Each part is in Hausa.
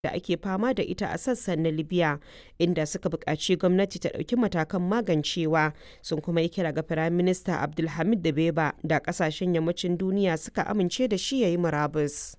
da ake fama da ita a sassan na Libya, inda suka buƙaci gwamnati ta ɗauki matakan magancewa, sun kuma yi kira ga Firaminista Abdulhamid Dbeiba da ƙasashen yammacin duniya suka amince da shi ya yi murabus.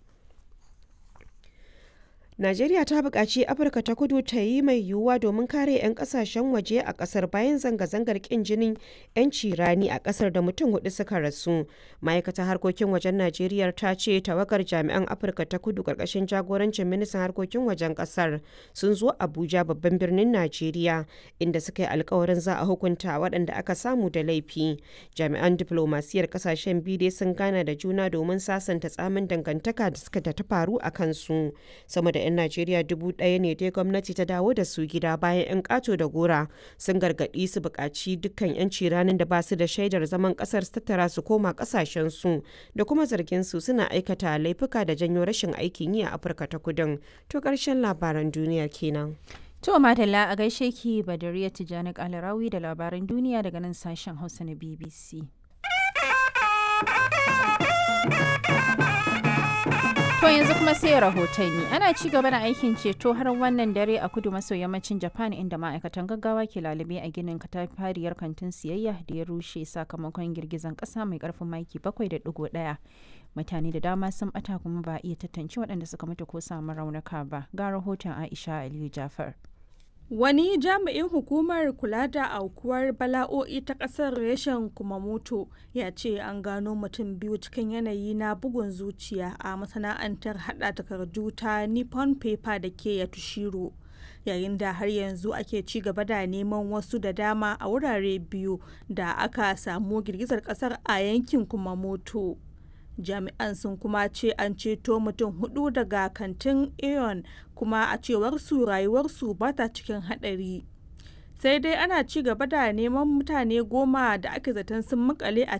Najeriya ta buƙaci Afirka ta kudu ta yi mai yiwuwa domin kare 'yan ƙasashen waje a ƙasar bayan zanga-zangar ƙin jinin 'yanci rani a ƙasar da mutum hudu suka rasu. Ma'aikatar harkokin wajen Najeriya ta ce tawagar jami'an Afirka ta kudu ƙarƙashin jagorancin ministan harkokin wajen ƙasar sun zo Abuja babban birnin Najeriya inda suka yi alkawarin za a hukunta waɗanda aka samu da laifi. Jami'an diflomasiyar ƙasashen biyu dai sun gana da juna domin sasanta tsamin dangantaka da suka ta faru a kansu. Sama da 'yan Najeriya dubu ɗaya ne dai gwamnati ta dawo da su gida bayan 'yan ƙato da gora sun gargaɗi su buƙaci dukkan 'yanci ranar da ba su da shaidar zaman ƙasar su tattara su koma ƙasashen su da kuma zargin su suna aikata laifuka da janyo rashin aikin yi a Afirka ta Kudin. To ƙarshen labaran duniyar kenan. To Madalla a gaishe ki Badariya Tijjani Kalarawi da labaran duniya daga nan sashen Hausa na BBC. To yanzu kuma sai rahotanni ana ci gaba da aikin ceto har wannan dare a kudu maso yammacin Japan inda ma'aikatan gaggawa ke lalube a ginin katafariyar kantin siyayya da ya rushe sakamakon girgizan kasa mai karfin maki 7.1. Mutane da dama sun bata kuma ba iya tantance waɗanda suka mutu ko samu raunuka ba. Ga rahoton Aisha Aliyu Jafar. Wani jami'in hukumar kula da aukuwar bala'o'i ta ƙasar reshen Kumamoto ya ce an gano mutum biyu cikin yanayi na bugun zuciya a masana'antar hada takardu ta Nippon Paper da ke Yatushiro. Yayin da har yanzu ake ci gaba da neman wasu da dama a wurare biyu da aka samu girgizar ƙasar a yankin Kumamoto. jami'an sun kuma ce an ceto mutum hudu daga kantin aeon kuma a cewar su rayuwarsu ba ta cikin hadari sai dai ana ci gaba da neman mutane goma da ake zaton sun makale a